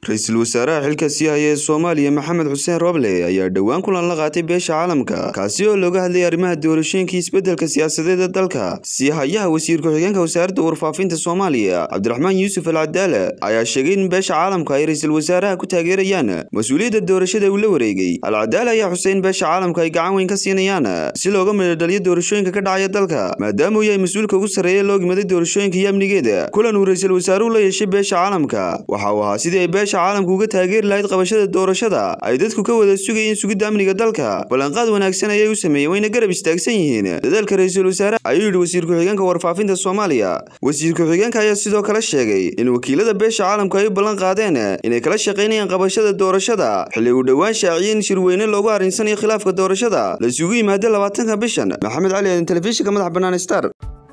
ra-iisul wasaaraha xilka sii haya ee soomaaliya maxamed xuseen roble ayaa dhowaan kulan la qaatay beesha caalamka kaasi oo looga hadlayay arrimaha doorashooyinka isbeddelka siyaasadeed ee dalka sii hayaha wasiir ku-xigeenka wasaaradda warfaafinta soomaaliya cabdiraxmaan yuusuf al cadaale ayaa sheegay in beesha caalamka ay ra-iisul wasaaraha ku taageerayaan mas-uuliyadda doorashada uu la wareegay al cadaale ayaa xusay in beesha caalamka ay gacan weyn ka siinayaan si looga midhodhaliyo doorashooyinka ka dhacaya dalka maadaama uu yahay mas-uulka ugu sarreeya loo gimaday doorashooyinka iyo amnigeeda kulan uu ra-iisul wasaaruhu la yeeshay beesha caalamka waxa uu ahaa sidii ay beesha caalamka uga taageeri lahayd qabashada doorashada ay dadku ka wada sugayeen sugidda amniga dalka ballanqaad wanaagsan ayay u sameeyeen wayna garab istaagsan yihiin dadaalka ra-iisul wasaare ayuu yidhi wasiir ku-xigeenka warfaafinta soomaaliya wasiir ku-xigeenka ayaa sidoo kale sheegay in wakiilada beesha caalamka ay u ballan qaadeen inay kala shaqaynayaan qabashada doorashada xilli uu dhowaan shaaciyey in shirweyne loogu arrinsanayo khilaafka doorashada la isugu yimaado labaatanka bishan maxamed cali aadan telefishinka madax bannaan star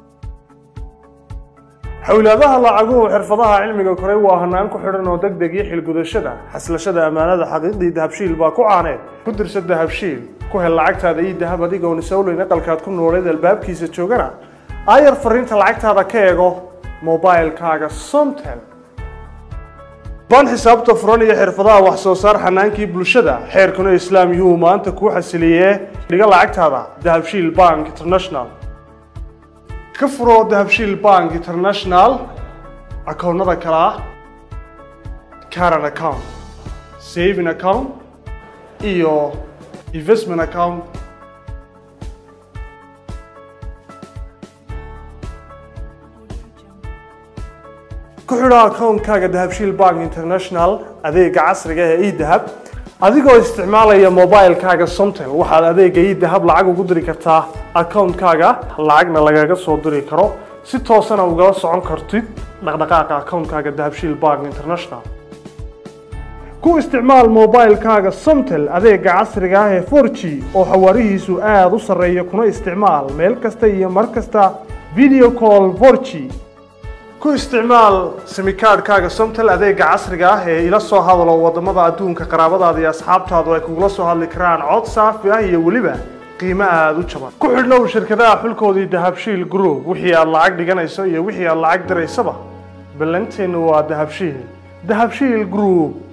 xowlaadaha lacaguhu xirfadaha cilmiga koray waa hanaan ku xidhan oo deg deg iyo xilgudashada xaslashada ammaanada xaqiiqdii dahabshiil baa ku caaneed ku dirsa dahabshiil ku hel lacagtaada iyo dahab adigoon isowleyn aqalkaad ku nooleed albaabkiisa joogana aayar fariinta lacagtaada ka eego mobilkaaga somtel baan xisaabta furan iyo xirfadaha wax soo saar xanaankii bulshada xeerkuna islaam yuhuu maanta kuu xasiliyee dhiga lacagtaada dahabshiil bank international ka furo dahabshiil bank international akoonnada kale ah caran account saving account iyo investment account ku xidho akoonkaaga dahabshiil bank international adeega casriga ee edahab adigoo isticmaalaya mobilkaaga somtel waxaad adeega idahab lacag ugu diri kartaa akoonkaaga lacagna lagaga soo diri karo si toosana ugala socon kartid dhaqdhaqaaqa akoonkaaga dahabshiil bank international ku isticmaal mobilkaaga somtel adeega casriga ah ee for g oo xawaarihiisu aada u sarreeya kuna isticmaal meel kasta iyo mar kasta video call for g ku isticmaal simikaadhkaaga somtel adeega casriga ah ee ila soo hadalo wadamada adduunka qaraabadaada iyo asxaabtaadu ay kugula soo hadli karaan cod saafi ah iyo weliba qiimo aada u jaban ku xidhnow shirkadaha xulkoodii dahabshiil group wixii aad lacag dhiganayso iyo wixii aad lacag diraysaba ballanteennu waa dahabshiil dahabshiil group